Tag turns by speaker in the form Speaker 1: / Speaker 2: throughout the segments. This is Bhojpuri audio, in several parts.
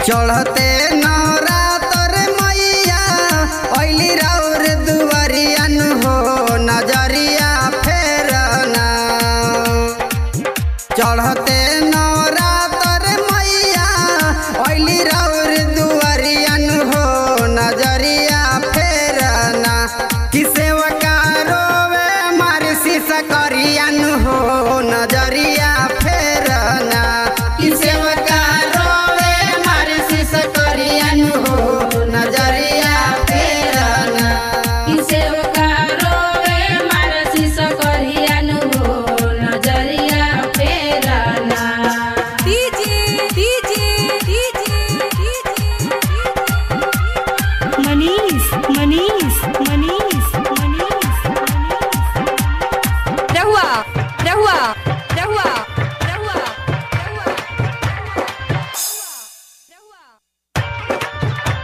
Speaker 1: चढ़ते नवरातर मैया ऐली राउर दुआरियन हो नजरिया फेरना चढ़ते नवरातर मैया ऐली राउर दुआरियन हो नजरिया फेरना किसे रोवे मार शीश करियन हो नजरिया फेरना किसे रोवे मार शीश करियन हो नजरिया फेरना
Speaker 2: सेवका रोवे मारसी सकरियानु हो नजरिया फेरना
Speaker 3: DJ DJ DJ Manish Manish Manish Manish रहुआ रहुआ रहुआ रहुआ रहुआ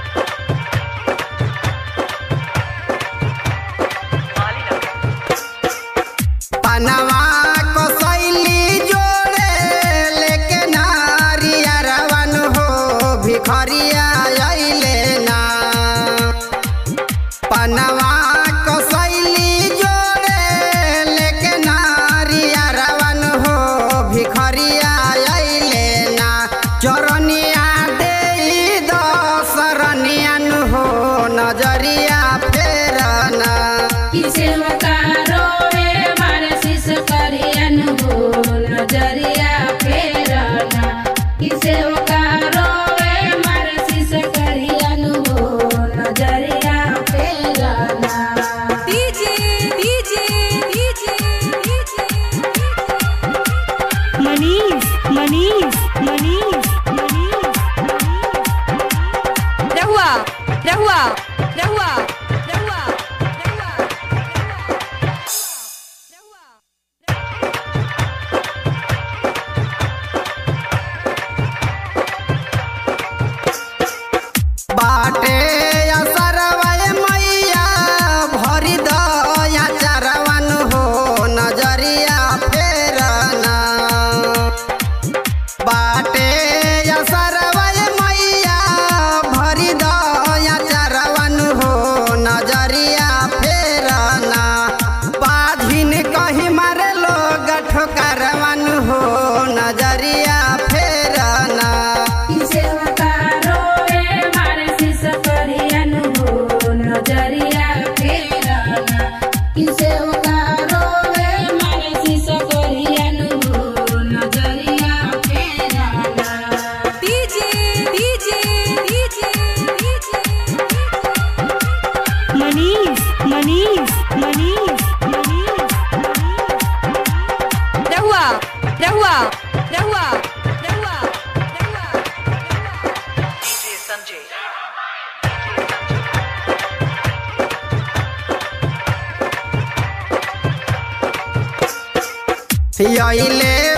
Speaker 1: पनवा को शैली जोड़े लेके नारिया रवन हो भिखरिया अइले ना पनवा को शैली जोड़े लेके नारिया रवन हो भिखरिया अइले ना चरनिया दे दसरनियन हो नजरिया फेरना
Speaker 2: सेवका रोवे मारसी सकरियानु हो नजरिया फेरना सेवका रोवे मारसी सकरियानु हो नजरिया फेरना
Speaker 3: DJ DJ DJ Manish Manish Manish Manish रहुआ रहुआ रहुआ रहुआ रहुआ
Speaker 1: बाटे असरवय मैया भरी दया चरवन हो नजरिया फेरना बाटे असरवय मैया भरी दया चरवन हो नजरिया फेरना बाधिन कहीं मारे लोग ठोकरवन हो नजरिया फेरना
Speaker 2: सेवका रोवे मारसी सकरियानु हो नजरिया फेरना सेवका रोवे मारसी सकरियानु हो नजरिया फेरना
Speaker 3: DJ DJ DJ Manish Manish Manish Manish रहुआ रहुआ रहुआ रहुआ
Speaker 4: DJ Sanjay.
Speaker 1: अइले